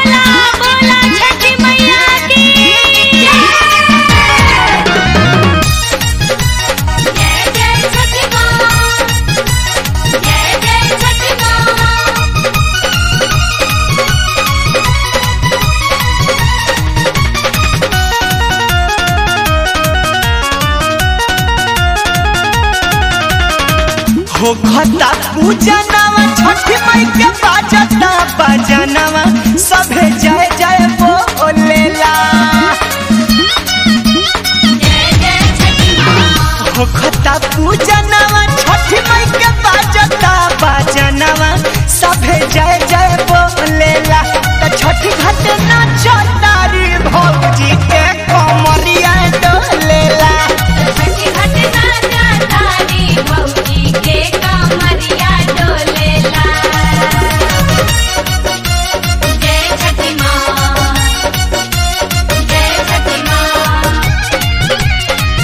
बोला बोला छठी मैया की जय जय छठी माँ जय जय छठी माँ हो खता पूजनवा छठी माई के बाजता बजनवा सभे जय जय बोलेला जय जय छठी माँ हो खता पूजनवा छठी माई के बाजता बजनवा सभे जय जय बोलेला त छठी घाट नाचतारी भौजी के कमरिया डोलेला छठी घाट नाचा तारी भौजी के कमरिया डोलेला जय छठी माँ जय छठी माँ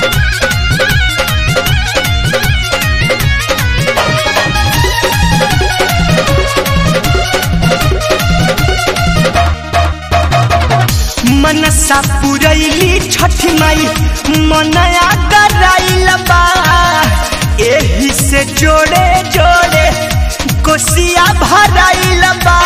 मनसा पुरैली छठी माई मनया कराइल बा एही से जोड़े जोड़े कोसिया भराइल बा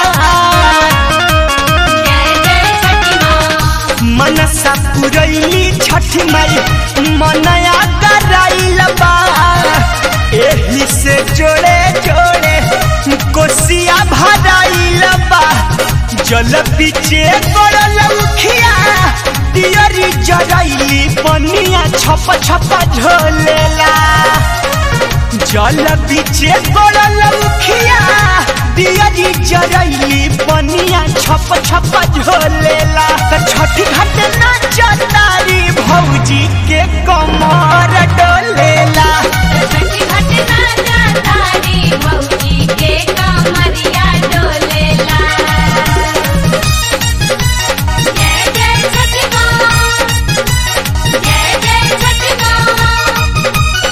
जय जय छठी माँ मनसा पुरैली छठी माई मनया कराइल बा एही से जोड़े जोड़े कोसिया भराइल बा जल पीछे पड़ल उखिया दियरी जरैली पनिया छप छप झोलेला जल पीछे पड़ल उखिया दियरी जरैली पनिया छप छप झोलेला त छठी घाट नाचतारी भौजी के कमर डोलेला छठी घाट नाचा तारी भौजी के कमरिया डोलेला जय जय छठी माँ जय जय छठी माँ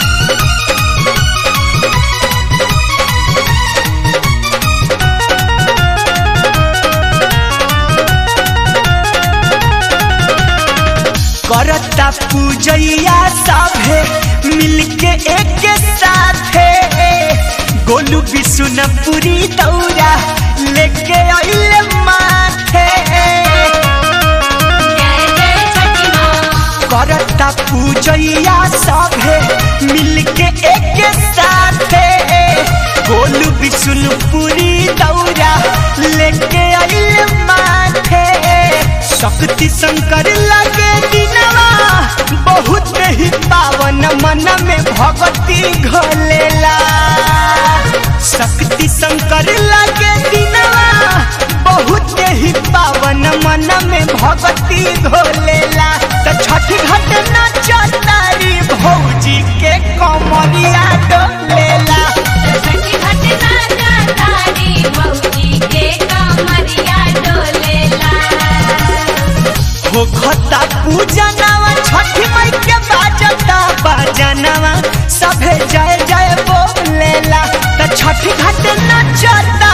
करता पूजैया सभे मिलके एक साथे गोलू बिशुनपुरी दौरा लेके अइले माथे जय जय छठी माँ करता पूजैया सभे मिलके एक साथे गोलू बिशुनपुरी दौरा लेके अइले माथे शक्ति शंकर लगे दिनवा बहुत ही पावन मन में भगती घोलेला शक्ति शंकर लगे दिनवा बहुत ही पावन मन में भगती घोलेला त छठ घाट नाचतारी भौजी के कमरिया डोलेला छठी घाट नाचा तारी भौजी के कमरिया डोलेला हो खता पूजनवा छठी माई के बाजता बजनवा सभे जय जय बोलेला त छठी घाट नचता